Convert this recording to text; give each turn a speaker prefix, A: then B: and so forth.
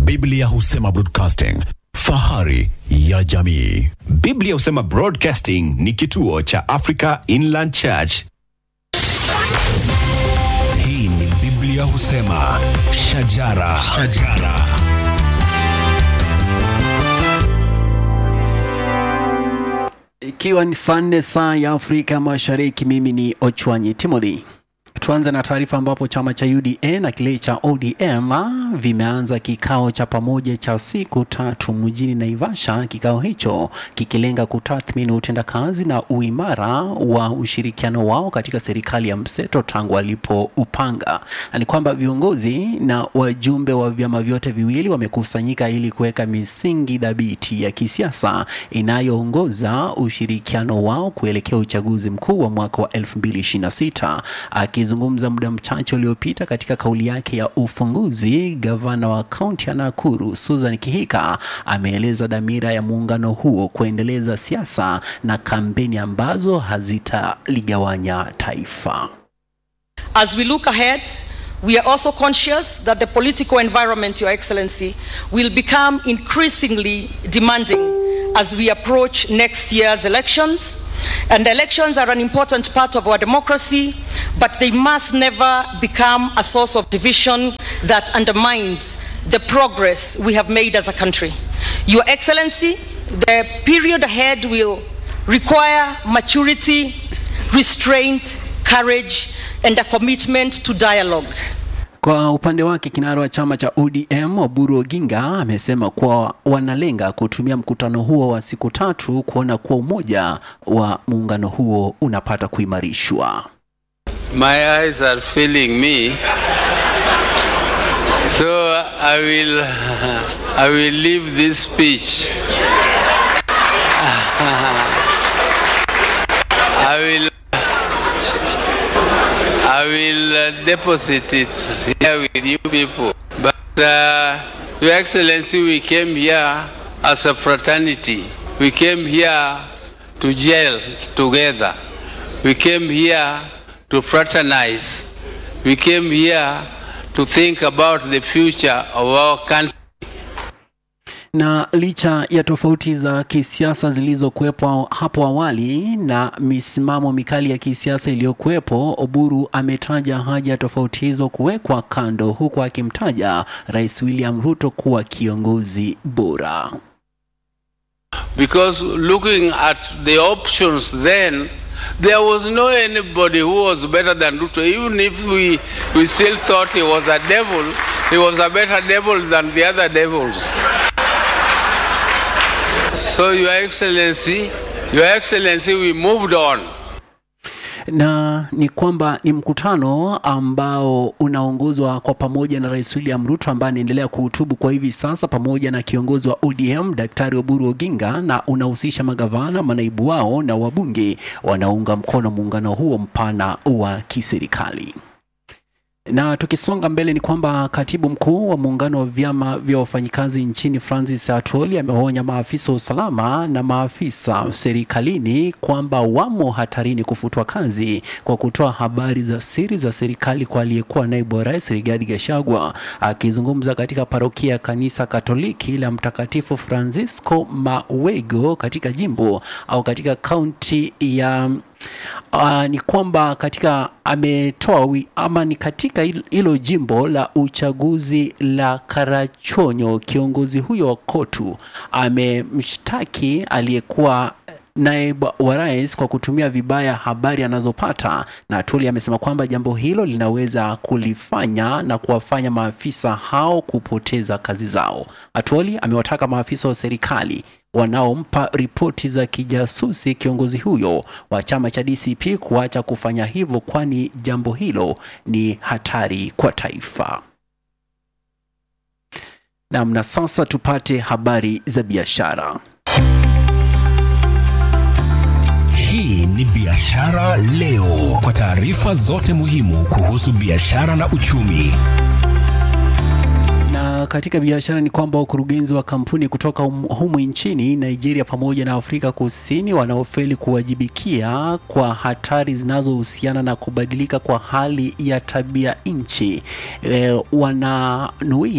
A: Biblia husema broadcasting, fahari ya jamii.
B: Biblia husema Broadcasting ni kituo cha Africa Inland Church.
C: Hii ni Biblia husema shajara, shajara.
D: Ikiwa ni saa nne saa ya Afrika Mashariki, mimi ni Ochwanyi Timothy. Tuanze na taarifa ambapo chama cha UDA na kile cha ODM ah, vimeanza kikao cha pamoja cha siku tatu mjini Naivasha. Kikao hicho kikilenga kutathmini utendakazi na uimara wa ushirikiano wao katika serikali ya mseto tangu walipoupanga, na ni kwamba viongozi na wajumbe wa vyama vyote viwili wamekusanyika ili kuweka misingi dhabiti ya kisiasa inayoongoza ushirikiano wao kuelekea uchaguzi mkuu wa mwaka wa 2026. Akizungumza muda mchache uliopita katika kauli yake ya ufunguzi, gavana wa kaunti ya Nakuru Susan Kihika ameeleza dhamira ya muungano huo kuendeleza siasa na kampeni ambazo hazitaligawanya taifa.
E: As we look ahead, we are also conscious that the political environment, Your Excellency, will become increasingly demanding as we approach next year's elections. And elections are an important part of our democracy, but they must never become a source of division that undermines the progress we have made as a country. Your Excellency, the period ahead will require maturity, restraint, courage, and a commitment to dialogue.
D: Kwa upande wake kinara wa chama cha ODM Oburu Oginga amesema kuwa wanalenga kutumia mkutano huo wa siku tatu kuona kuwa umoja wa muungano huo unapata kuimarishwa.
F: My eyes are failing me. So I will I will leave this speech. I will I will uh, deposit it here with you people. But uh, Your Excellency, we came here as a fraternity. We came here to jail together. We came here to fraternize. We came here to think about the future of our country.
D: Na licha ya tofauti za kisiasa zilizokuwepo hapo awali na misimamo mikali ya kisiasa iliyokuwepo, Oburu ametaja haja ya tofauti hizo kuwekwa kando, huku akimtaja Rais William Ruto kuwa kiongozi bora.
F: Because looking at the options then, there was no anybody who was better than Ruto. Even if we, we still thought he was a devil, he was a better devil than the other devils. So, Your Excellency, Your Excellency, we moved on.
D: na ni kwamba ni mkutano ambao unaongozwa kwa pamoja na Rais William Ruto ambaye anaendelea kuhutubu kwa hivi sasa pamoja na kiongozi wa ODM Daktari Oburu Oginga, na unahusisha magavana, manaibu wao na wabunge wanaounga mkono muungano huo mpana wa kiserikali. Na tukisonga mbele ni kwamba katibu mkuu wa muungano wa vyama vya wafanyikazi nchini Francis Atwoli amewaonya maafisa wa usalama na maafisa serikalini kwamba wamo hatarini kufutwa kazi kwa kutoa habari za siri za serikali kwa aliyekuwa naibu wa rais Rigathi Gachagua. Akizungumza katika parokia ya kanisa Katoliki la Mtakatifu Francisco Mawego katika jimbo au katika kaunti ya Uh, ni kwamba katika ametoa wi- ama ni katika hil- hilo jimbo la uchaguzi la Karachonyo, kiongozi huyo wa KOTU amemshtaki aliyekuwa naibu wa rais kwa kutumia vibaya habari anazopata, na Atwoli amesema kwamba jambo hilo linaweza kulifanya na kuwafanya maafisa hao kupoteza kazi zao. Atwoli amewataka maafisa wa serikali wanaompa ripoti za kijasusi kiongozi huyo wa chama cha DCP kuacha kufanya hivyo, kwani jambo hilo ni hatari kwa taifa. Naam, na sasa tupate habari za biashara.
C: Hii ni Biashara Leo, kwa taarifa zote muhimu kuhusu biashara na uchumi.
D: Na katika biashara ni kwamba wakurugenzi wa kampuni kutoka hum- humu nchini Nigeria pamoja na Afrika Kusini wanaofeli kuwajibikia kwa hatari zinazohusiana na kubadilika kwa hali ya tabia nchi e, wananuia